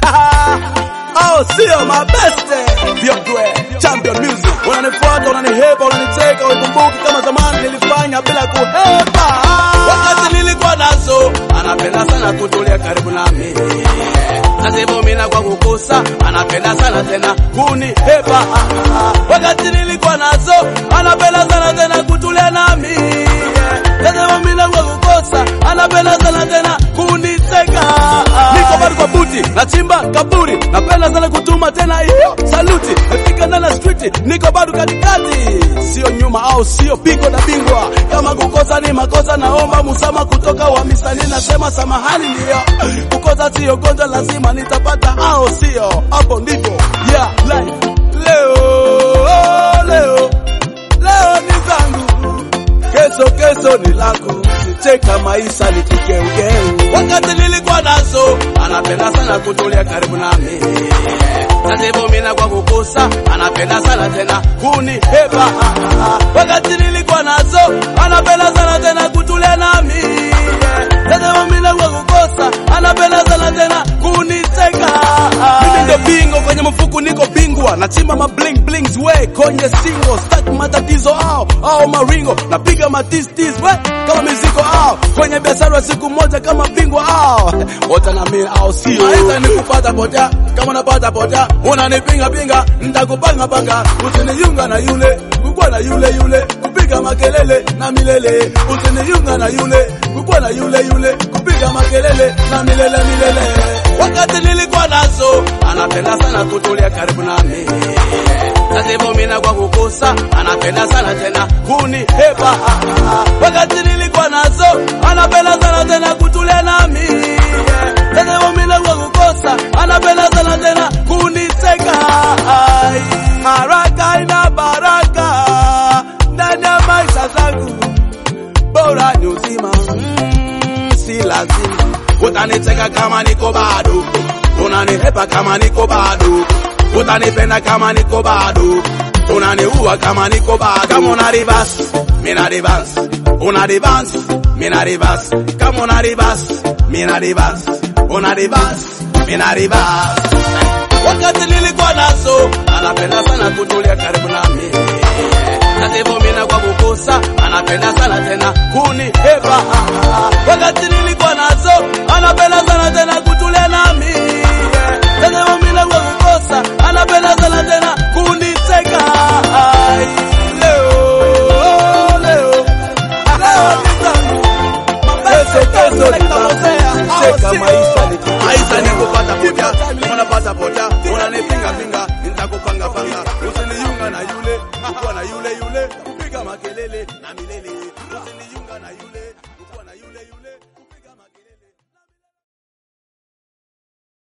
Oh, sio mabeste Vyogwe Champion Music Unanifuata, unanihepa, unanicheka Ukumbuki kama zamani nilifanya bila kuhepa Wakati nilikuwa nazo Anapenda sana kutulia karibu nami Nazivumina kwa kukosa Anapenda sana tena kunihepa Wakati nilikuwa nazo Anapenda sana tena kutulia nami Nazivumina kwa kukosa Anapenda sana tena kuniteka Niko bado kwa buti nachimba kaburi napenda sana kutuma tena hiyo saluti nafika ndani ya street niko bado katikati sio nyuma au sio pigo na bingwa kama kukosa ni makosa naomba musama kutoka wa misani nasema samahani ndio kukosa sio gonjwa lazima nitapata au sio hapo ndivyo yeah life leo leo leo ni zangu kesho kesho ni lako cheka maisha ni kigeugeu wakati nilikuwa nazo anapenda sana kutulia karibu nami nazivumina kwa kukosa anapenda sana tena kunihepa wakati nilikuwa nazo anapenda sana tena kutulia nami nazivumina kwa kukosa anapenda sana tena kuniteka mimi ndo bingo kwenye mfuku niko bingwa nachimba ma bling blings we kwenye singo staki matatizo ao ao maringo napiga matistis we kama mizigo ao kwenye biashara siku moja kama bingwa ao wote na mimi ao sio aisa ni kupata potea kama napata potea unanipinga pinga nitakupanga panga usiniunga na yule kukua na yule yule kupiga makelele na milele usiniunga na yule kukua na yule yule kupiga makelele na milele milele wakati nilikuwa nazo anapenda sana kutulia karibu nami nazivumina kwa kukosa anapenda sana tena kunihepa wakati nilikuwa nazo anapenda sana tena kutulia nami nazivumina kwa kukosa anapenda sana tena kuniteka haraka ina baraka ndani ya maisha zangu bora ni uzima mm, si lazima utaniteka kama niko bado unanihepa kama niko bado utanipenda kama niko bado unaniua kama niko bado kama una reverse mina reverse una reverse mina reverse kama una reverse mina reverse una reverse mina reverse wakati nilikuwa nazo anapenda sana kutulia karibu nami nazivumina kwa kukosa anapenda sana tena kunihepa wakati nilikuwa nazo anapenda sana tena kutulia nami nazivumina kwa kukosa anapenda sana tena kuniteka leo leo leo ni zangu kesho kesho nitakucheka maisha ni maisha ni kupata potea unapata potea unanipinga pinga nitakupanga panga usiniunga na yule kuwa na yule yule kupiga makelele na milele usiniunga na yule